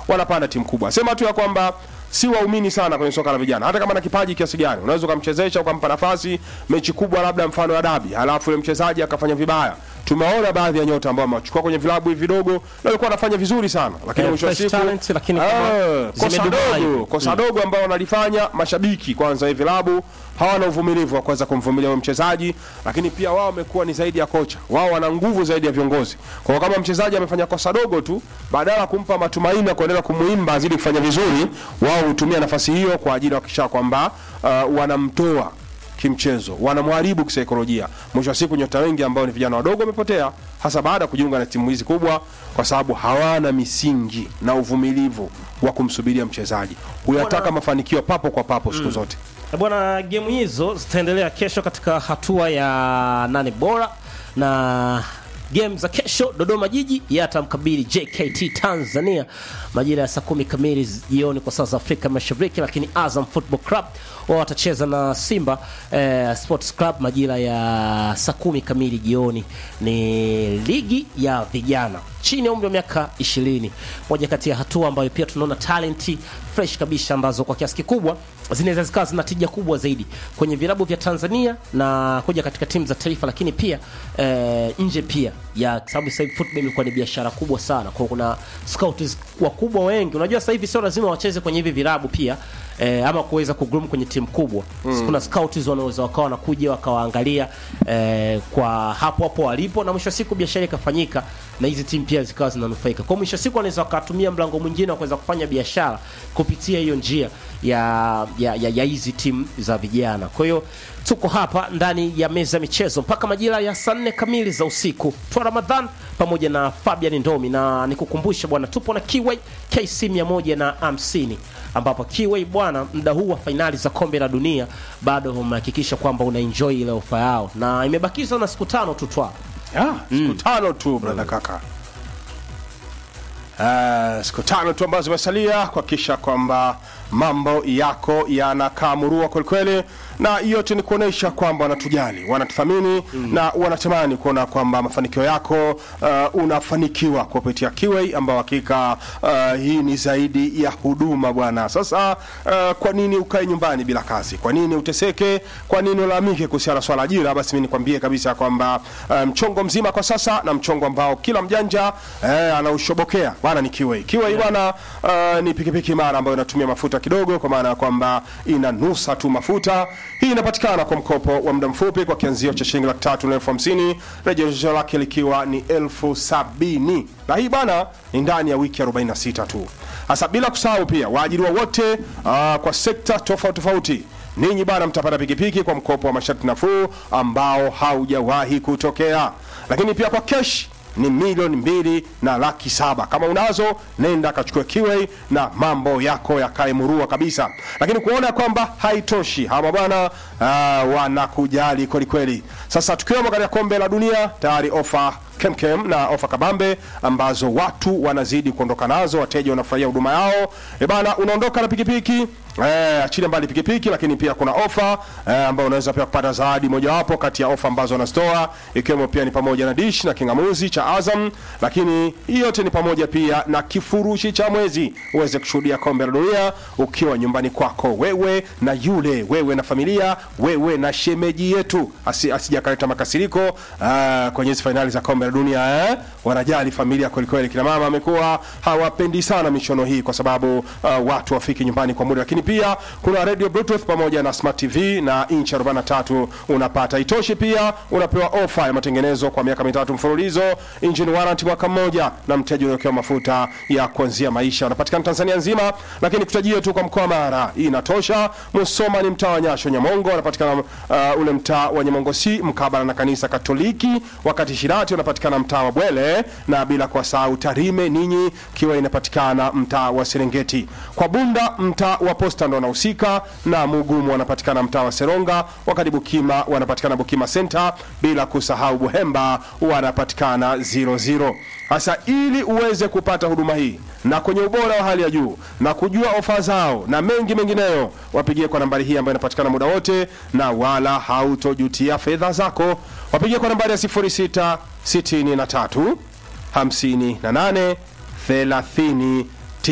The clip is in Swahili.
wanapanda timu kubwa. Sema tu ya kwamba si waumini sana kwenye soka la vijana, hata kama na kipaji kiasi gani, unaweza ukamchezesha ukampa nafasi mechi kubwa, labda mfano ya dabi, halafu yule mchezaji akafanya vibaya. Tumeona baadhi ya nyota ambao wamechukua kwenye vilabu hivi vidogo na walikuwa wanafanya vizuri sana, lakini Eh, mwisho wa fresh siku talent, lakini kama Ah, kosa zimedumaa hivi. dogo kosa dogo ambao wanalifanya mashabiki kwanza, hivi vilabu hawana uvumilivu wa kuweza kumvumilia huyo mchezaji, lakini pia wao wamekuwa ni zaidi ya kocha, wao wana nguvu zaidi ya viongozi. Kwa hiyo kama mchezaji amefanya kosa dogo tu, badala ya kumpa matumaini ya kuendelea kumuimba azidi kufanya vizuri, wao hutumia nafasi hiyo kwa ajili ya kuhakikisha kwamba uh, wanamtoa kimchezo, wanamharibu kisaikolojia. Mwisho wa siku nyota wengi ambao ni vijana wadogo wamepotea, hasa baada ya kujiunga na timu hizi kubwa, kwa sababu hawana misingi na uvumilivu wa kumsubiria mchezaji. Huyataka mafanikio papo kwa papo siku zote. Eh, Bwana, gemu hizo zitaendelea kesho katika hatua ya nane bora na game za kesho, Dodoma Jiji yatamkabili JKT Tanzania majira ya saa kumi kamili jioni kwa saa za Afrika Mashariki, lakini Azam Football Club wao watacheza na Simba eh, Sports Club majira ya saa kumi kamili jioni. Ni ligi ya vijana chini ya umri wa miaka 20, moja kati ya hatua ambayo pia tunaona talenti fresh kabisa ambazo kwa kiasi kikubwa zinaweza zikawa zina tija kubwa zaidi kwenye vilabu vya Tanzania na kuja katika timu za taifa, lakini pia eh, nje pia ya sababu sasa hivi football imekuwa ni biashara kubwa sana, kwa kuna scouts wakubwa wengi. Unajua sasa hivi sio lazima wacheze kwenye hivi vilabu pia eh, ama kuweza kugroom kwenye timu kubwa mm. Kuna scouts wanaweza wakawa wanakuja wakawaangalia eh, kwa hapo hapo walipo, na mwisho wa siku biashara ikafanyika na hizi timu pia zikawa zinanufaika. Kwa mwisho wa siku wanaweza wakatumia mlango mwingine wa kuweza kufanya biashara kupitia hiyo njia ya ya ya, ya hizi timu za vijana. Kwa hiyo tuko hapa ndani ya meza ya michezo mpaka majira ya saa nne kamili za usiku. Twa Ramadhan pamoja na Fabian Ndomi, na nikukumbusha bwana, tupo na Kiway KC 150 ambapo Kiway bwana, muda huu wa fainali za kombe la dunia bado umehakikisha kwamba una enjoy ile ofa yao, na imebakizwa na siku tano tu twa Ah, siku tano tu brother kaka. Uh, siku tano tu ambazo zimesalia kuhakikisha kwamba mambo yako yanakaa murua kwelikweli, na yote ni kuonesha kwamba wanatujali, wanatuthamini na wanatamani kuona kwamba mafanikio yako uh, unafanikiwa kupitia Kiway, ambao hakika uh, hii ni zaidi ya huduma bwana. Sasa uh, kwa nini ukae nyumbani bila kazi? Kwa nini uteseke? Kwa nini ulalamike kuhusiana na swala ajira? Basi mimi nikwambie kabisa kwamba uh, mchongo mzima kwa sasa na mchongo ambao kila mjanja eh, anaushobokea bwana ni Kiway. Kiway bwana uh, ni pikipiki imara ambayo inatumia mafuta kidogo, kwa maana ya kwamba inanusa tu mafuta. Hii inapatikana kwa mkopo wa muda mfupi kwa kianzio cha shilingi laki tatu na elfu hamsini rejesho lake likiwa ni elfu sabini na hii bana ni ndani ya wiki 46 tu. Hasa bila kusahau pia waajiriwa wote uh, kwa sekta tofauti tofauti ninyi bana mtapata pikipiki kwa mkopo wa masharti nafuu ambao haujawahi kutokea, lakini pia kwa kesh ni milioni mbili na laki saba. Kama unazo nenda kachukue Kiway na mambo yako yakae murua kabisa. Lakini kuona kwamba haitoshi, hawa bwana uh, wanakujali kweli kweli. Sasa tukiwemo katika kombe la dunia tayari ofa kemkem na ofa kabambe ambazo watu wanazidi kuondoka nazo, wateja wanafurahia huduma yao. E bana, unaondoka na pikipiki eh, achilia mbali pikipiki, lakini pia kuna ofa eh, ambayo unaweza pia kupata zawadi mojawapo kati ya ofa ambazo wanazitoa, ikiwemo pia ni pamoja na dish na kingamuzi cha Azam, lakini hii yote ni pamoja pia na kifurushi cha mwezi uweze kushuhudia kombe la dunia ukiwa nyumbani kwako, wewe na yule, wewe na familia, wewe na shemeji yetu, asi, asijakaleta makasiriko ah, kwenye hizi fainali za kombe la dunia eh? Wanajali familia kweli kweli. Kina mama amekuwa hawapendi sana michuano hii kwa sababu uh, watu wafiki nyumbani kwa muda, lakini pia kuna radio bluetooth pamoja na smart tv na inchi 43 unapata. Itoshi pia unapewa ofa ya matengenezo kwa miaka mitatu mfululizo, engine warranty mwaka mmoja, na mteja unawekewa mafuta ya kuanzia maisha. Unapatikana Tanzania nzima, lakini kutajia tu kwa mkoa wa Mara hii inatosha. Musoma ni mtaa wa Nyasho Nyamongo, unapatikana uh, ule mtaa wa Nyamongo si mkabala na kanisa Katoliki, wakati Shirati unapatikana mtaa wa Bwele, na bila kuwasahau Tarime ninyi kiwa inapatikana mtaa wa Serengeti. Kwa Bunda mtaa wa Posta ndo wanahusika, na Mugumu wanapatikana mtaa wa Seronga, wakati Bukima wanapatikana Bukima Center, bila kusahau Buhemba wanapatikana 00. Sasa ili uweze kupata huduma hii na kwenye ubora wa hali ya juu na kujua ofa zao na mengi mengineyo, wapigie kwa nambari hii ambayo inapatikana muda wote na wala hautojutia fedha zako. Wapigie kwa nambari ya 0663 58 30